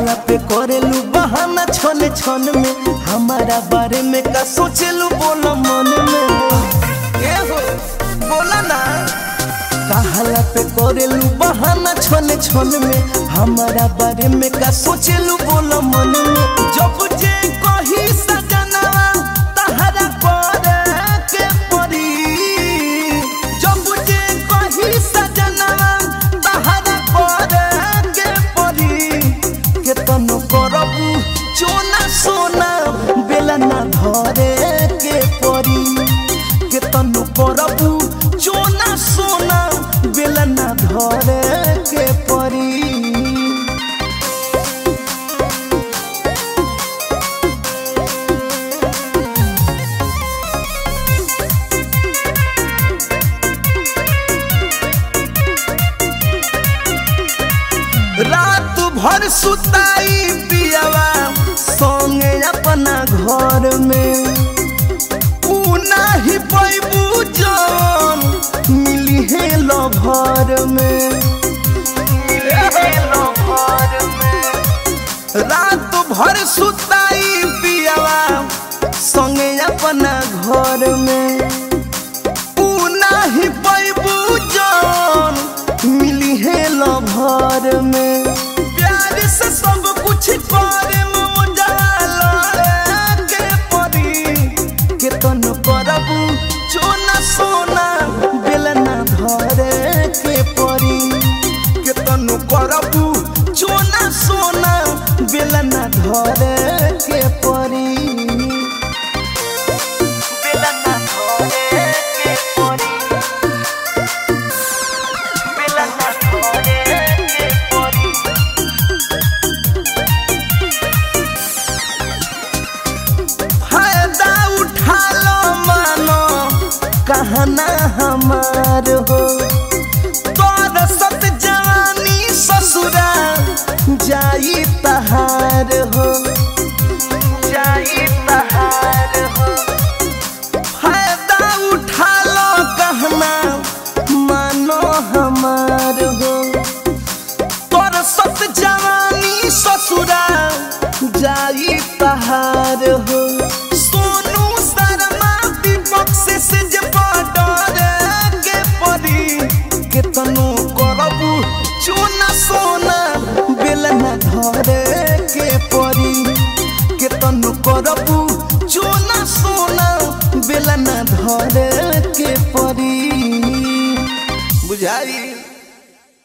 कहला पे करेलू बहाना छन छन में हमारा बारे में का सोचेलू बोला मन में ए हो बोला ना कहला पे करेलू बहाना छन छन में हमारा बारे में का सोचेलू बोला मन में जब जे कही सजनवा तहरा करे के परी जब जे कही सजनवा तहरा करे के परी केतन करबू चोना सोना बेला ना धरे के परी केतन करबू चोना सोना बेला ना धरे के परी रात भर सुताई पियावा संगे अपना घर में ऊ नाही पैबू जौन मिली है लभर में रात भर सुताई पियावा संगे अपना घर में ऊ नाही पैबू जौन मिली है लभर में प्यार से सब कुछ करे के परी केतन करबू चोना सोना बेलना धरे के परी केतन करबू चोना सोना बेलना धरे के परी बेलना धरे के परी बेलना धरे के परी फायदा उठा लो मानो कहना हमार हो तोर सत जवानी ससुरा जाई तहार हो जाई तहार हो फायदा उठा लो कहना मानो हमार हो तोर सत जवानी ससुरा जाई तहार हो सोनू शर्मा दीपक से से जे पडर के परी केतनो करबू चोना सोना बेलना धरे के परी केतनो करबू चोना सोना बेलना धरे के परी बुझाई